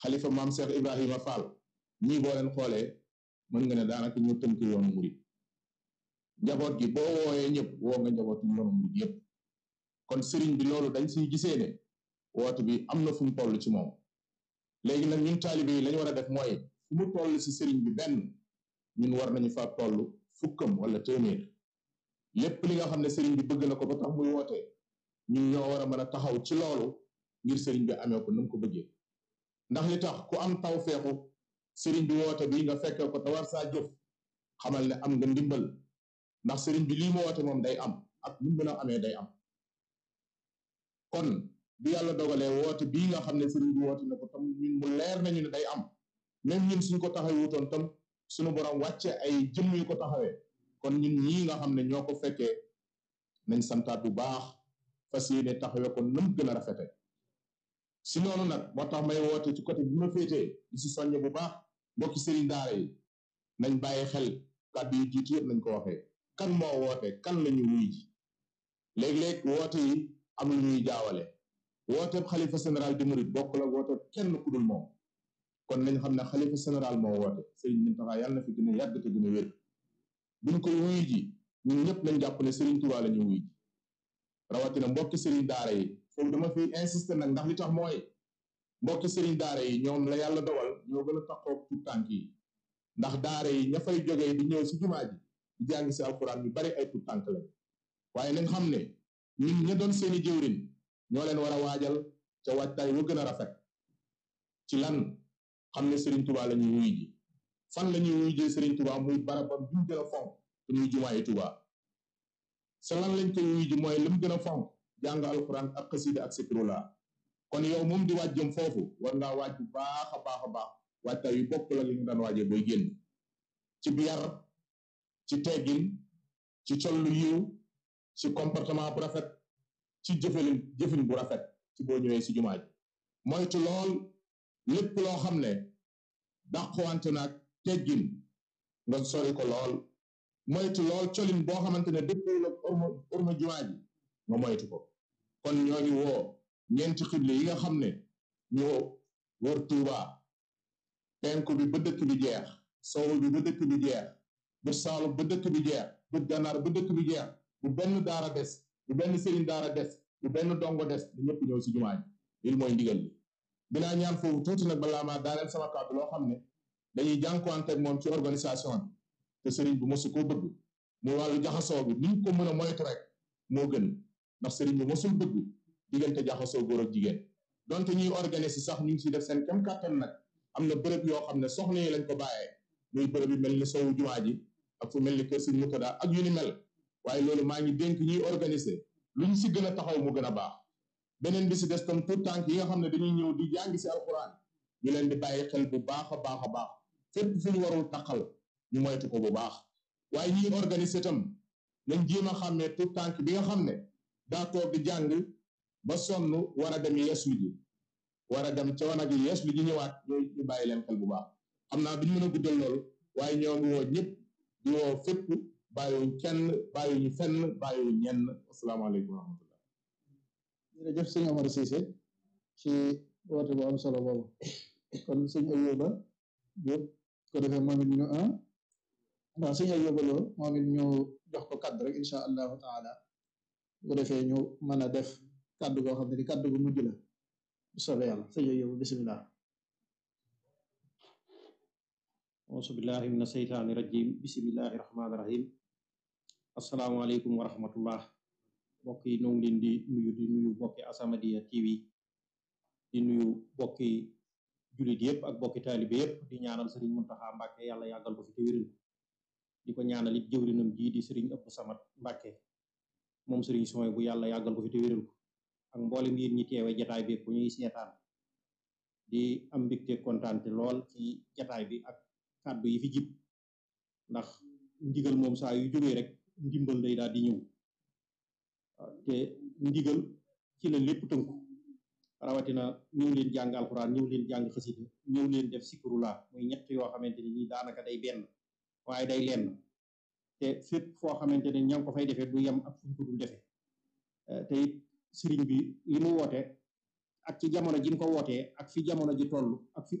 xalifa maam Cheikh Ibrahima Fall ñii boo leen xoolee mën nga ne daanaka ñu tënk yoonu murit njaboot gi boo wooyee ñëpp woo nga njaboot yoonu murit yëpp kon sëriñ bi loolu dañ siy gisee ne woote bi am na fu mu toll ci moom léegi nag ñun taalibe yi lañu war a def mooy fu mu toll si sëriñ bi benn ñun war nañu fa toll fukkam wala téeméer lépp li nga xam ne sëriñ bi bëgg na ko ba tax muy woote ñun ñoo war a mën a taxaw ci loolu ngir sëriñ bi amee ko nu mu ko bëggee ndax li tax ku am taw feexu sëriñ bi woote bi nga fekke ko te war saa jëf xamal ne am nga ndimbal ndax sëriñ bi lii mu woote moom day am ak nu mën a amee day am kon bi yàlla dogalee woote bii nga xam ne sëriñ bi woote na ko tam ñun mu leer nañu ne day am même ñun suñ ko taxawee wutoon tam suñu borom wàcce ay jëmm yu ko taxawee kon ñun ñii nga xam ne ñoo ko fekkee nañ santaat bu baax fas yéene taxawee ko nam gën a rafete si noonu nag moo tax may woote ci côté bi ma féetee di si soññe bu baax mbokki sëriñ daara yi nañ bàyyi xel kàddu yi jiitu yëpp nañ ko waxee kan moo woote kan la ñu wuy ji léeg-léeg woote yi am lu ñuy jaawale wooteeb xalifa général di murit bokk la wooteeb kenn ku dul moom kon nañ xam ne xalifa général moo woote sëriñ Muntaxa yàlla na fi gën a yàgg te gën a wér buñ koy wuyu ji ñun ñëpp nañ jàpp ne sëriñ Tuubaa la ñu wuyu ji rawatina mbokki sëriñ daara yi foofu dama fi insister nag ndax li tax mooy mbokki sëriñ daara yi ñoom la yàlla dogal ñoo gën a taxaw tout tànk yi ndax daara yi ña fay jógee di ñëw si jumaa ji di jàng si alxuraan ñu bari ay tout tànk lañ waaye nañ xam ne ñun ña doon seeni jëwrin ñoo leen war a waajal ca waajtaay wa gën a rafet ci lan xam ne Serigne Touba la ñuy wuy ji fan la ñuy wuy jee Serigne Touba muy barabam bi mu gën a fonk te muy jumaayi Touba sa lan lañ koy wuy ji mooy li mu gën a fonk jàng alxuraan ak xasida ak sikrullah kon yow moom di waaj jëm foofu war ngaa waaj bu baax a baax a baax waajtaay yu bokk la li nga daan waajee booy génn ci biyar ci teggin ci col lu yiw ci comportement bu rafet ci jëfalin jëfin bu rafet ci boo ñëwee si jumaa ji moytu lool lépp loo xam ne dàqwante naag teggin nga sori ko lool moytu lool colin boo xamante ne dëppoo ak orma orma jumaa ji nga moytu ko kon ñoo ngi woo ñeenti xible yi nga xam ne ñoo wër Tuuba penku bi ba dëkk bi jeex sowu bi ba dëkk bi jeex bu saalum ba dëkk bi jeex bu gànnaar ba dëkk bi jeex bu benn daara des bu benn sëriñ daara des bu benn dongo des di ñëpp ñëw si jumaa ji lii mooy ndigal li dinaa ñaan foofu tuuti nag balaa maa daaneel sama kàddu loo xam ne dañuy jànkuwante ak moom ci organisation bi te sëriñ bi mosu koo bëgg mu wàllu jaxasoo bi niñ ko mën a moytu rek moo gën ndax sëriñ bi mosul bëgg diggante jaxasoo góor ak jigéen donte ñuy organiser sax ñu ngi si def seen kem kàttan nag am na bërëb yoo xam ne soxna yi lañ ko bàyyee muy bërëb yu mel ni sowu jumaa ji ak fu mel ni kër sëriñ Murtada ak yu ni mel waaye loolu maa ngi dénk ñuy organiser lu ñu si gën a taxaw mu gën a baax beneen bi si des tam tout tànk yi nga xam ne dañuy ñëw di jàngi si alxuraan ñu leen di bàyyi xel bu baax a baax a baax fépp fu ñu warul taqal ñu moytu ko bu baax waaye ñiy organiser tam nañ jéem a xàmmee tout tànk bi nga xam ne daa toog di jàng ba sonn war a dem yeeslu ji war a dem ca wanag yi yeeslu ji ñëwaat ñooy ñu bàyyi leen xel bu baax xam naa duñ mën a guddal loolu waaye ñoo ngi woo ñëpp di woo fépp bàyyiwuñ kenn bàyyiwuñu fenn bàyyiwuñ ñenn asalaamaaleykum wa rahmatullah jërëjëf sëñ Omar Cissé ci woote bu am solo boobu kon sëñ Ayuba Diop ko defee moom it ñu ah ndax sëñ Ayuba Lo moom it ñu jox ko kaddu rek incha allahu taala bu ko defee ñu mën a def kaddu goo xam ne di kaddu gu mujj la bu soobee yàlla sëñ Ayuba bisimilah auzu billahi min asheytaani rajim bismillahi rahmaani rahim asalaamaaleykum wa rahmatullah mbokk yi ñoo ngi leen di nuyu di nuyu bokki As-Samadiyya TV di nuyu bokki jullit yëpp ak bokki taalibe yëpp di ñaanal sëriñ Muntaxa Mbàkke yàlla yàggal ko fi te wéral di ko ñaanal it jëwrinam ji di sëriñ ëpp samat Mbàkke moom sëriñ sooy bu yàlla yàggal ko fi te wéral ko ak mboolem yéen ñi teewe jataay bi bu ñuy seetaan di am mbégte kontaante lool ci jataay bi ak kàddu yi fi jib ndax ndigal moom saa yu jógee rek ndimbal day daal di ñëw te ndigal ci la lépp tënku rawatina ñëw leen jàng alxuraan ñëw leen jàng xasida ñëw leen def sikurulaa muy ñett yoo xamante ne nii daanaka day benn waaye day lenn te fépp foo xamante ne ña ngi ko fay defee du yem ak fuñ ko dul defee te it sëriñ bi li mu woote ak ci jamono ji mu ko wootee ak fi jamono ji toll ak fi